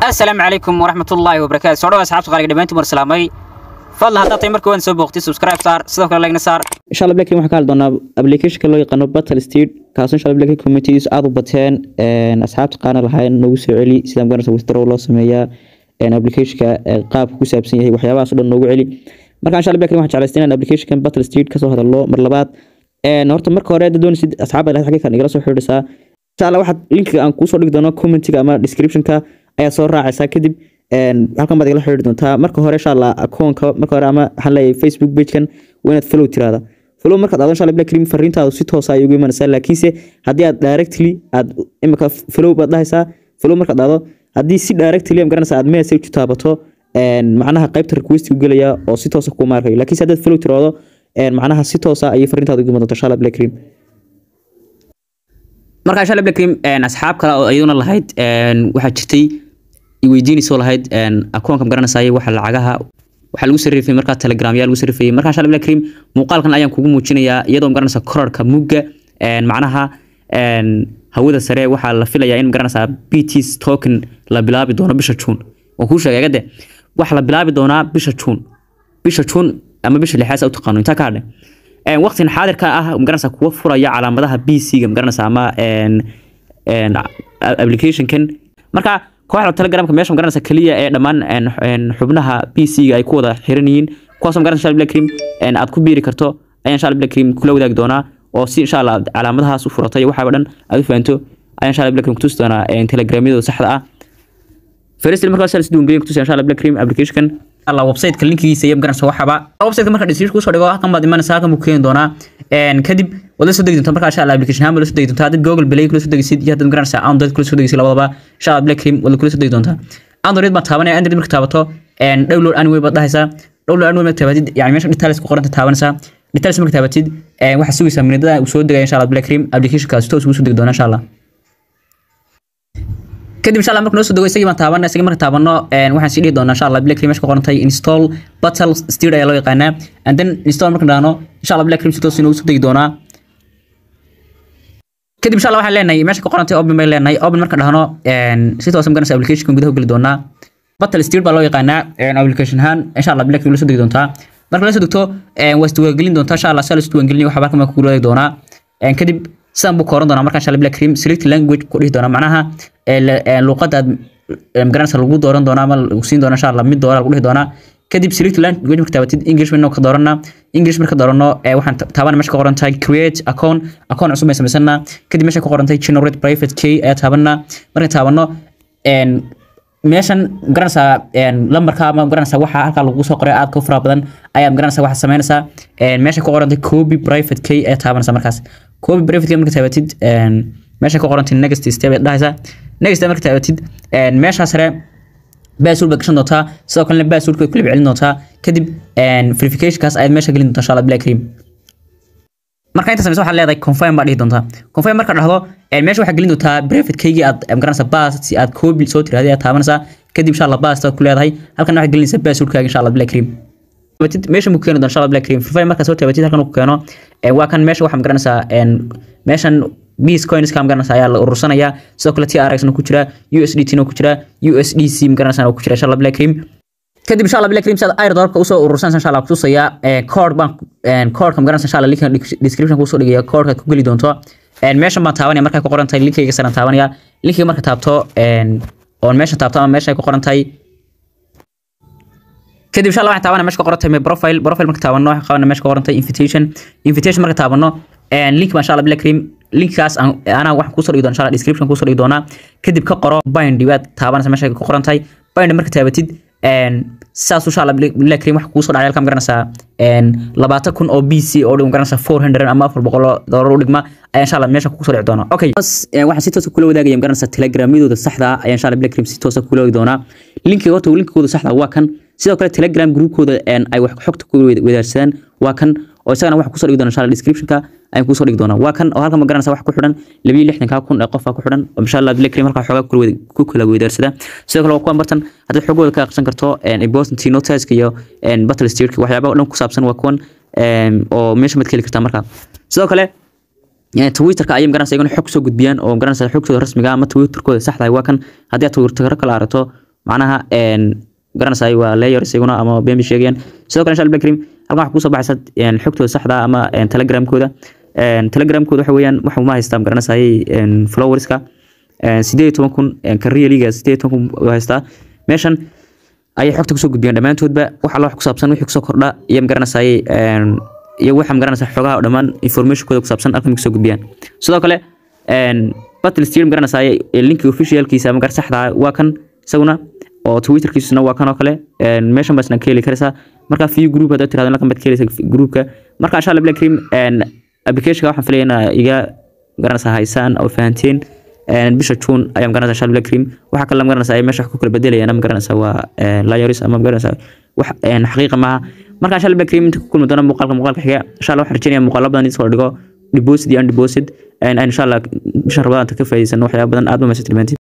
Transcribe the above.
asalaamu calaykum waraxmatullaahi wabarakaatu soo dhawa asxaabta qaaliga dhamaantiin war salaamay fadlan haddaad tahay marka waan soo booqtay subscribe saar sidoo kale lagna saar insha allah blackrin waxaan ka hadli doonaa applicationka loo yaqaano battle steed kaasoo insha allah blackrin communities aada u bateen asxaabta qaana lahayn noogu soo celi sida magaranaysa withdraw loo sameeyaa applicationka qaabka ku saabsan yahay waxyaabahaas o dhan noogu celi marka insha allah blackrin waxaan jeclaystay inaan applicationkan battle steed kasoo hadalno mar labaad horta marka hore dad doonaysid asxaabta ilahay xagee kan igala soo xidhiidhisaa insha allah waxaad linkiga aan kuusoo dhigi doono commentiga ama descriptionka ayaa soo raacaysaa kadib halkan baad igala xidhiidhi doontaa marka hore insha allah akoonka marka hore ama waxaan leeyahay facebook pagekan waa inaad follow tiraada follow markaad aado insha allah black cream fariintaadu si toosa ay ugu imanaysaa laakiinse haddii aad directly aad imika follow baad dhahaysaa follow markaad aado haddii si directly am garanaysaa aad message taabato macnaha qaybta request u gelaya oo si toosa kuma arkayo laakiinse haddaad follow tiraado macnaha si toosa ayay fariintaadu ugu iman doontaa insha allah black cream marka insha allah black cream asxaab kale oo iyaduna lahayd waxaa jirtay weydiinayso lahayd akoonka magaranaysaay waxa lacagaha waxaa lagu sarrifayay markaa telegram yaa lagu sarrifayay markaa insha allah black cream muuqaalkan ayaan kugu muujinayaa iyadoo magaranaysa korarka mugga macnaha hawada sare waxaa la filayaa in magaranaysaa bts token la bilaabi doono bisha juun waan kuu sheegay agade waxa la bilaabi doonaa bisha juun bisha juun ama bisha lixaad sa u taqaano intaa ka hadhe waqtigan xaadirka ah magaranaysaa kuwa furaya calaamadaha bc-ga magaranaysaa ama applicationkan marka kooxda telegramka meesha magaranaysa kaliya ee dhammaan xubnaha bc-ga ay ku wada xiran yihiin kuwaasoo magaranaysa insha black cream aad ku biiri karto ayaa insha black cream kula wadaagi doonaa oo si insha allah calaamadahaas u furatay waxaaba dhan aad u fahanto ayaa insha black cream kutusi doonaa telegramyadooda saxda ah first markaa sal siduu ngeliya kutusi insha black cream applicationkan alla website-ka linkigiisa iyo magaranaysa waxaba website-ka marka description kusoo dhigo halkan baad imanaysaa halkan buu keeni doonaa kadib waad la soo degi doontaa markaa insha allah application ahaan baad la soo degi doontaa haddaad google play kula soo degisid iyo haddaad magaranaysaa android kula soo degisid labadaba insha allah black cream waad kula soo degi doontaa android baad taabanaya android marka taabato download anyway baad dhahaysaa download anyway marka taabatid yani meesha details ku qoranta taabanaysaa details marka taabatid waxaad sugaysaa minidada uu soo degaya insha allah black cream applicationkaasi toos ugu soo degi doonaa insha allah kadib insha allah marka noo soo dego isagii baan taabana isagii marka taabano waxaan sii dhihi doonaa insha allah black cream meesha ku qorantay install battle steer ayaa loo yaqaanaa and then install marka dhahno insha allah black cream si toos inoogu soo degi doonaa kadib insha allah waxaan leenahay meesha ku qorantay open bay leenahay open marka dhahno si toos magaranaysa applicationka gudaha geli doonaa battle steer baa loo yaqaanaa application ahaan insha allah black cream la soo degi doontaa marka la soo degto waa isdiiwaangelin doontaa insha allah saa la isdiiwaangelin waxaa halkan ku wadaagi doonaa kadib sidan buu kooran doonaa markaa insha allah black cream select language ku dhihi doonaa macnaha luqadaad magaranaysa lagu dooran doonaa ama lagu siin doona insha allah mid doona lagu dhihi doonaa kadib select language marka taabatid english baynu ka doorana english marka doorano waxaan taabana meesha ka qoran tahay create account account cusub bay samaysana kadib meesha ka qoran tahay generate private key ayaa taabana marka taabano meeshan magaranaysaa lambarka ama magaranaysaa waxa halkaa lagu soo qoray aadka u faraha badan ayaa magaranaysaa waxa samaynaysaa meesha ka qorantay copy private key ayaa taabanaysaa markaas copy private key marka taabatid meesha ka qorantay next step aad dhahaysaa next step marka taabatid meeshaa sare baasuul baad gashan doontaa sidoo kalena baasuulka kulib celin doontaa kadib verificationkaas ayaad meesha gelin doontaa insha allah black cream marka inta sameysa waxaad leedahay confirm baa dhihi doontaa confirm marka dhahdo meesha waxaad gelin doontaa private keygii aad magaranaysa baas si aad copy soo tiraahday aad taabanaysaa kadib insha allah baas ku leedahay halkan waxaad gelinaysaa baasuulkaaga insha allah black cream meesha mu keeni doon insha allah black cream free markaa soo taabatid halkan uu keeno waa kan meesha waxaa magaranaysaa meeshan bis coinska magaranaysa ayaa la urursanaya sidoo kale trx ku jira usdt ku jira usdc magaranaysa ku jira insha allah black cream kadib insha allah black cream saad airdorka usoo urursanaysa insha allah kutusaya code baan codeka magaranaysa insha allah linkan description kusoo dhigaya codeka ku geli doonto meeshan baan taabanaya markay ku qoran tahay linkayga saran taabanaya linkiga marka taabto oon meeshan taabto ama meesha ay ku qoran tahay kadib insha allah waxaan taabanaa meesha ka qoran tahay my profile profile marka taabano waxaan qabanaa meesha ka qoran tahay invitation invitation marka taabano link baa insha allah black cream linkkaas anaa waxaan kusoo dhigi doona insha allah description kusoo dhigi doonaa kadib ka qoro bind waad taabanaysa meesha ka qoran tahay bind marka taabatid saas insha allah black cream waxa kuusoo dhacay halka magaranaysaa labaatan kun oo b c oo magaranaysaa four hundred ama afar boqol doolar u dhigma ayaa insha allah meesha kusoo dhici doona okay waxaan si toosa kula wadaagaya magaranaysaa telegramyadooda saxda ah ayaa insha allah black cream si toosa kula wadaagi doonaa linkiga horta linkigooda saxda waa kan sidoo kale telegram groupkooda ay wax xogta ku wadaarsadaan waa kan oo isagana waxa kusoo dhigi doona insha allah descriptionka ayaan kusoo dhigi doonaa waa kan oo halkan ma garanaysa wax ku xidhan labiyo lixdankaa kun ee qofaa ku xidhan oo insha allah black cream halkaa xoogaa ku kala weydaarsada sidoo kale waa kuwan bartan haddaad xogooda ka aqsan karto important notiska iyo battle steerka waxyaabaha o dhan ku saabsan waa kuwan oo meesha mad ka heli kartaa markaa sidoo kale twitterka ayay magaranaysa iyaguna xog soo gudbiyaan oo magaranaysa xogtooda rasmiga ama twitterkooda saxda waa kan haddii aad twitterka kala aragto macnaha een garanaysaa waa layer isaguna ama been bay sheegayaan sidoo kale insha allah karim halkan waxaa kusoo baxaysa een xogtooda saxda ah ama een telegramkooda een telegramkooda waxa weeyaan waxa uma haystaa garanaysaa een followerska een sideed iyo toban kun een career sideed iyo toban kun u haystaa meeshan ayay xogta kusoo gudbiyaan dhammaantoodba wax alla wax ku saabsan wixii kusoo kordha iyo magaranaysaa een iyo waxa magaranaysaa xogaha oo dhammaan informationkooda ku saabsan halkan kusoo gudbiyaan sidoo kale een battle steer magaranaysaa linki officialkiisa ama gar saxda ah waa kan isaguna oo twitterkiisuna waa kan oo kale een meeshan baasna ka heli karaysaa marka view group haddaad tirahdo halkan baad ka helaysaa groupka marka insha allah black cream een applicationka waxaan filayaa inaa iga garanaysaa haysaan oo fahanteen een bisha june ayaan garanaysaa insha allah black cream waxa kale magaranaysaa ay meesha wax ku kala bedelayaan ama garanaysaa waa layers ama magaranaysaa wax een xaqiiqa maaha marka insha allah black cream inta ku kulmi doona muuqaalka muuqaalka xiga insha allah waxaan rajeynayaa muuqaalo badan in soo dhigo deposit iyo undeposit insha allah bisha rabadaanta ka faa'iidaysano waxyaaba badan aad ba mahadsantihiin